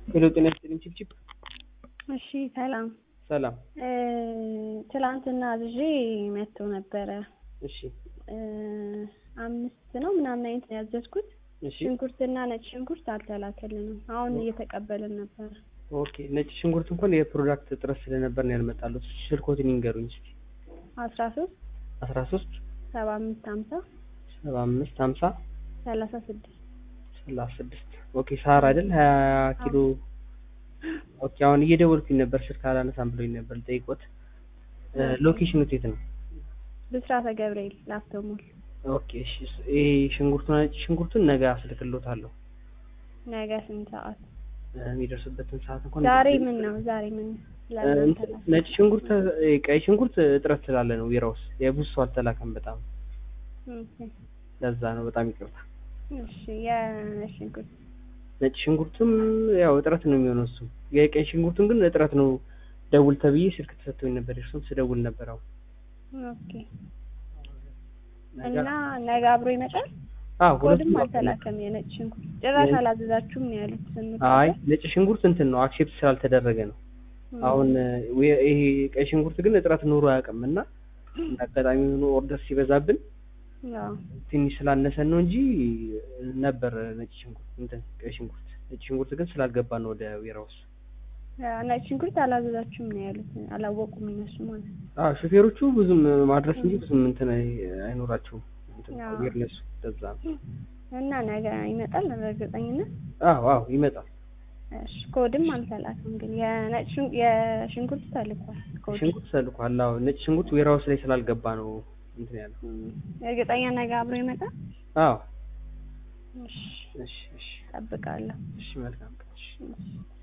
ሄሎ ጤና ይስጥልኝ ቺፕቺፕ እሺ ሰላም ሰላም እ ትላንትና አዝዤ መጥቶ ነበረ እሺ እ አምስት ነው ምናምን አይነት ነው ያዘዝኩት። እሺ ሽንኩርትና ነጭ ሽንኩርት አልተላከልንም። አሁን እየተቀበልን ነበረ። ኦኬ ነጭ ሽንኩርት እንኳን የፕሮዳክት እጥረት ስለነበር ነው ያልመጣሉት ስልኮትን ይንገሩኝ እስኪ አስራ ሶስት አስራ ሶስት ሰባ አምስት ሀምሳ ሰባ አምስት ሀምሳ ሰላሳ ስድስት ሰላሳ ስድስት ኦኬ ሳር አይደል ሀያ ኪሎ ኦኬ አሁን እየደወልኩኝ ነበር ስልክ አላነሳም ብሎኝ ነበር ልጠይቆት እ ሎኬሽኑ የት ነው ብስራተ ገብርኤል ላፍቶ ሞል ኦኬ እሺ ይሄ ሽንኩርቱን ነጭ ሽንኩርቱን ነገ አስልክሎታለሁ ነገ ስንት ሰዓት? እ የሚደርስበትን ሰዓት እንኳን ዛሬ ምን ነው ዛሬ ምን ነው? እ ለምን እንትን ነጭ ሽንኩርት እ ቀይ ሽንኩርት እጥረት ስላለ ነው ቢራ ውስጥ የብዙ ሰው አልተላከም በጣም ኦኬ ለዛ ነው በጣም ይቅርታ እሺ የነጭ ሽንኩርት ነጭ ሽንኩርቱም ያው እጥረት ነው የሚሆነው እሱ የቀይ ሽንኩርቱን ግን እጥረት ነው ደውል ተብዬ ስልክ ተሰጥቶኝ ነበር እርሱም ስደውል ነበር አሁን ኦኬ እና ነገ አብሮ ይመጣል? አዎ ኮድም ሁለቱም አልተላከም። የነጭ ሽንኩርት ጭራሽ አላዘዛችሁም ነው ያሉት። ስንት አይ ነጭ ሽንኩርት እንትን ነው አክሴፕት ስላልተደረገ ነው አሁን እ ይሄ ቀይ ሽንኩርት ግን እጥረት ኑሮ አያውቅም እና እንደ አጋጣሚ ሆኖ ኦርደር ሲበዛብን ያው ትንሽ ስላነሰን ነው እንጂ ነበር ነጭ ሽንኩርት እንትን ቀይ ሽንኩርት ነጭ ሽንኩርት ግን ስላልገባ ነው ወደ ዌራውስ ያው ነጭ ሽንኩርት አላዘዛችሁም ነው ያሉት። አላወቁም እነሱ ማለት ነው። አዎ ሹፌሮቹ ብዙም ማድረስ እንጂ ብዙም እንትን አይ- አይኖራቸውም እንትን አዎ። አዌርነሱ ለዛ ነው እና ነገ ይመጣል በእርግጠኝነት። አዎ አዎ ይመጣል እሺ ኮድም አልተላከም ግን የነጭ ሽን- የሽንኩርት ተልኳል ኮድ። ሽንኩርት ተልኳል አዎ ነጭ ሽንኩርት ዌራውስ ላይ ስላልገባ ነው እንትን ያለው እም፣ እርግጠኛ ነገ አብሮ ይመጣል። አዎ እሺ እሺ እሺ እጠብቃለሁ። እሺ መልካም ቀን እሺ እሺ